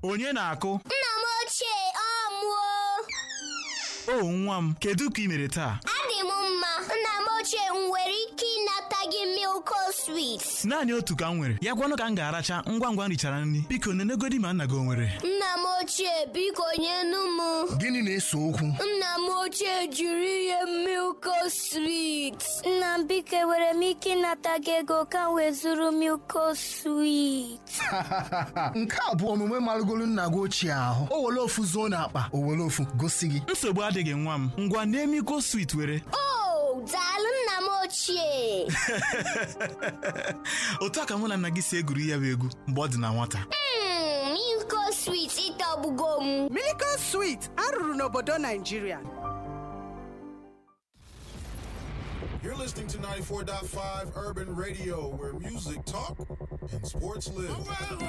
onye na-akụ Nna m ochie ọ mụọ o nwa m kedu ka ị mere taa adị m mma nna m ochie m nwere ike ịnata gị milko swit naanị otu ka m nwere ya gwanụ ka m ga-aracha ngwa ngwa m richara nri biko nenegodi ma nna gị o nwere nna m ochie biko nyenu m Gịnị na-ese okwu? nna m ochie jiri ihe milko swit nna m biko enwere m ike ịnata gị ego ka m wee zụrụ milko swit Nke a bụ omume marụgolu nna gị ochie ahụ. O were ofu zuo n'akpa, o were ofu gosi gị. nsogbu adịghị nwa m ngwa na-emiko swit were o daalụ nna m ochie otu a ka mụ na nna gị si egwuri ya bụ egwu mgbe ọ dị na nwata Mm, milko swit ịtọgbugo m Miracle Sweet arụrụ n'obodo Naijiria You're listening to 94.5 Urban Radio, where music talk and sports live.